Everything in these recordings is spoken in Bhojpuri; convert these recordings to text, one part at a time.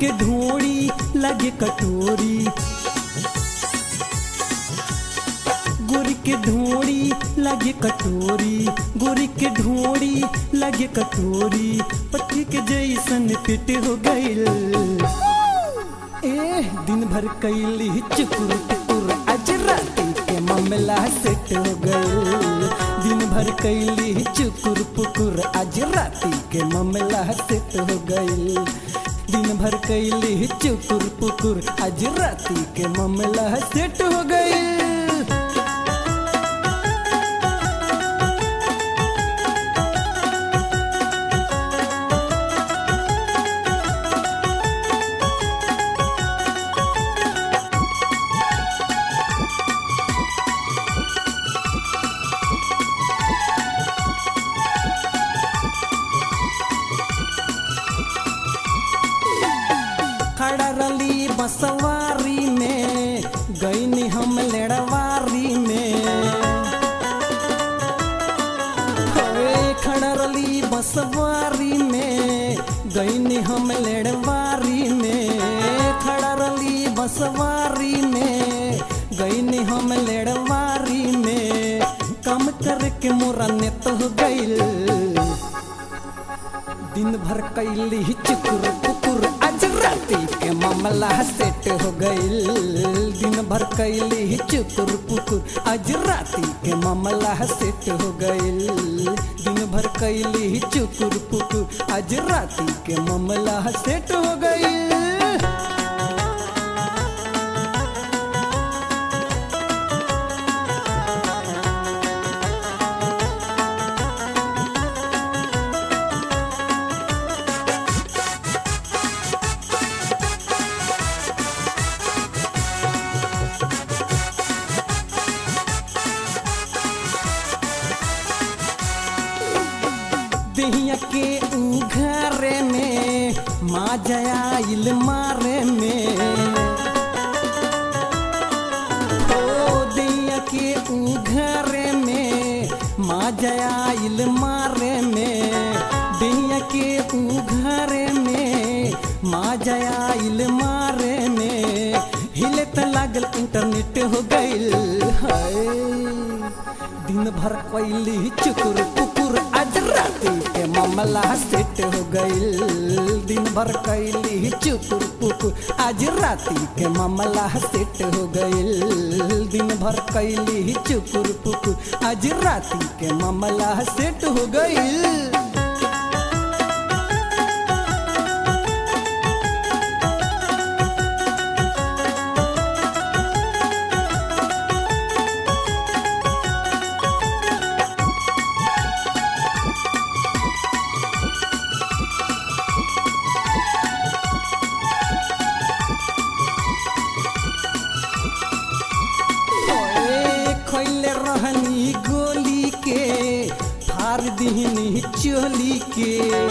के ढोड़ी लगे कटोरी गोरी के ढोड़ी लगे कटोरी गोरी के ढोड़ी लगे कटोरी पति के जैसन पेट हो गईल ए दिन भर कैली चुकुर टुकुर आज राती के मामला सेट हो गईल दिन भर कैली चुकुर पुकुर आज राती के मामला सेट हो गईल दिन भर कैली चुकुर पुकुर आज राती के मामला सेट हो गईल खड़ा रली बसवारी में गईनी हम लेड़वारी में हवे खड़ा रली बसवारी में गईनी हम लेड़वारी में खड़ा रली बसवारी में गईनी हम लेड़वारी में कम करके मोरा नेत हो गईल दिन भर कैली चुकुर पुकुर आज राती के मामला सेट हो गईल दिन भर कैली चुकुर पुकुर आज राती के मामला सेट हो गईल दिन भर कैली चुकुर पुकुर आज राती के मामला सेट हो गईल दहिया के उघारे में माँ जयाइल मारे में ओ दहिया के उघारे में माँ जयाइल मारे में दहिया के उघारे में माँ जयाइल मारे में हिले त लागल इंटरनेट हो गईल हाय दिन भर कैली चुकुर पुकुर आज राती के मामला सेट हो गईल दिन भर कैली चुकुर पुकुर आज राती के मामला सेट हो गईल दिन भर कैली चुकुर पुकुर आज राती के मामला सेट हो गईल ओए खैले रहनी गोली के फार दिहनी चोली के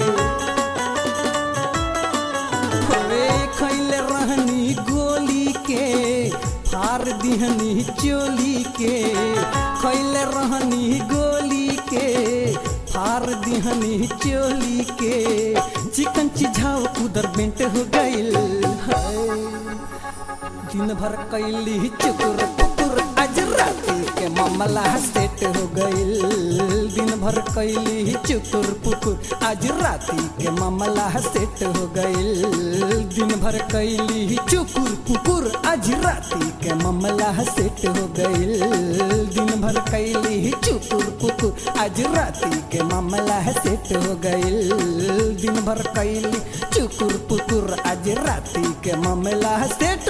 ओए खैले रहनी गोली के फार दिहनी चोली के खैले रहनी गोली के फार दिहनी चोली के चिकन चिझाव उधर बेंट हो गईल हाय दिन भर कैली चुकुर पुकुर आज राती के मामला सेट हो गईल दिन भर कैली चुकुर पुकुर आज राती के मामला सेट हो गईल दिन भर कैली चुकुर पुकुर आज राती के मामला सेट हो गईल दिन भर कैली चुकुर पुकुर आज राती के मामला सेट हो गईल दिन भर कैली चुकुर पुकुर आज राती के मामला सेट